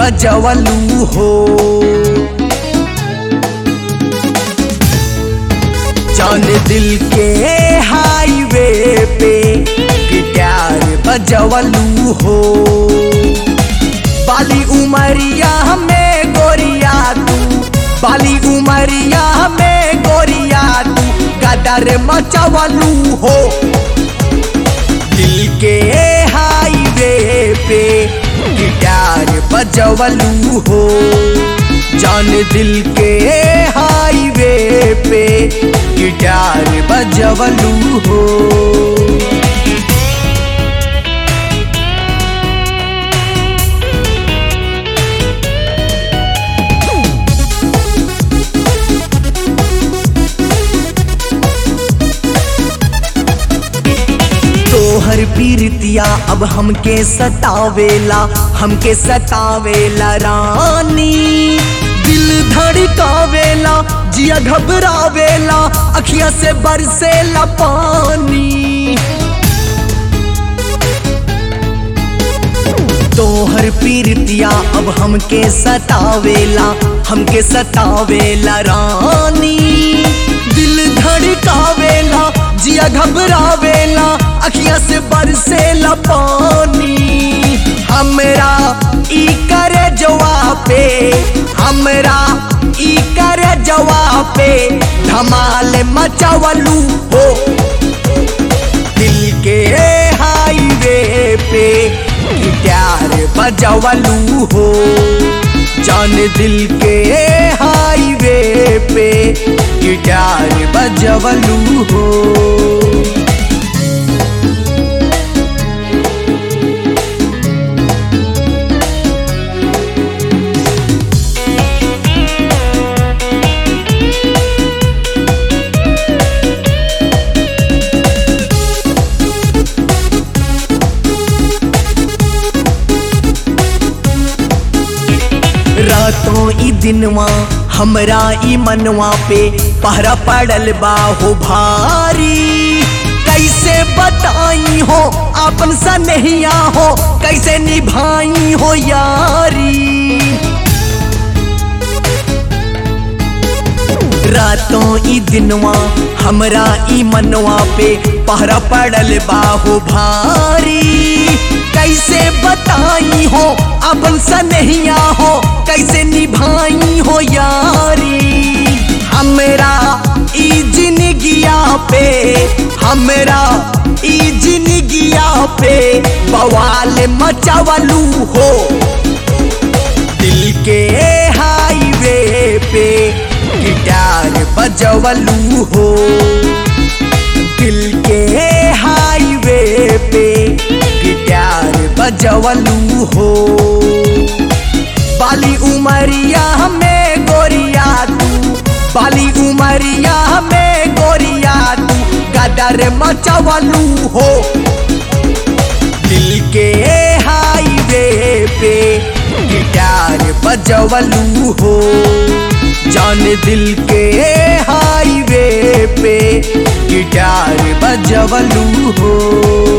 बजवलू हो जान दिल के हाईवे पे गिटार बजवलू हो बाली उमरिया में गोरिया तू बाली उमरिया में गोरिया तू गदर मचवलू हो दिल के हाईवे पे गिटार बजवलू हो जान दिल के हाईवे पे गिटार बजवलू हो तोहर पीरतिया अब हमके सतावेला हमके सतावेला रानी दिल धड़कावेला जिया घबरावेला अखिया से बरसेला पानी तोहर पीरतिया अब हमके सतावेला हमके सतावेला रानी दिल धड़कावेला जिया घबरावेला अखिया से बरसेला पानी हमरा ई करे जवाब पे हमरा ई करे जवाब पे धमाल मचावलू हो दिल के हाईवे पे गिटार बजवलू हो जान दिल के हाईवे पे गिटार बजवलू हो रातों ई दिनवा हमरा ई मनवा पे पहरा पड़ल बा हो भारी कैसे बताई हो अपन सनहिया हो कैसे निभाई हो यारी रातों ई दिनवा हमरा ई मनवा पे पहरा पड़ल बाहो भारी कैसे बताई हो अपन सनहिया हो कैसे निभाई हो यारी हमरा ई जिंदगिया पे हमरा ई जिंदगिया पे बवाल मचावलू हो दिल के हाईवे पे गिटार बजवलू हो दिल के हाईवे पे गिटार बजवलू हो बाली उमरिया में गोरिया तू बाली उमरिया में गोरिया तू गदर मचवलू हो दिल के हाईवे पे गिटार बजवलू हो जान दिल के हाईवे पे गिटार बजवलू हो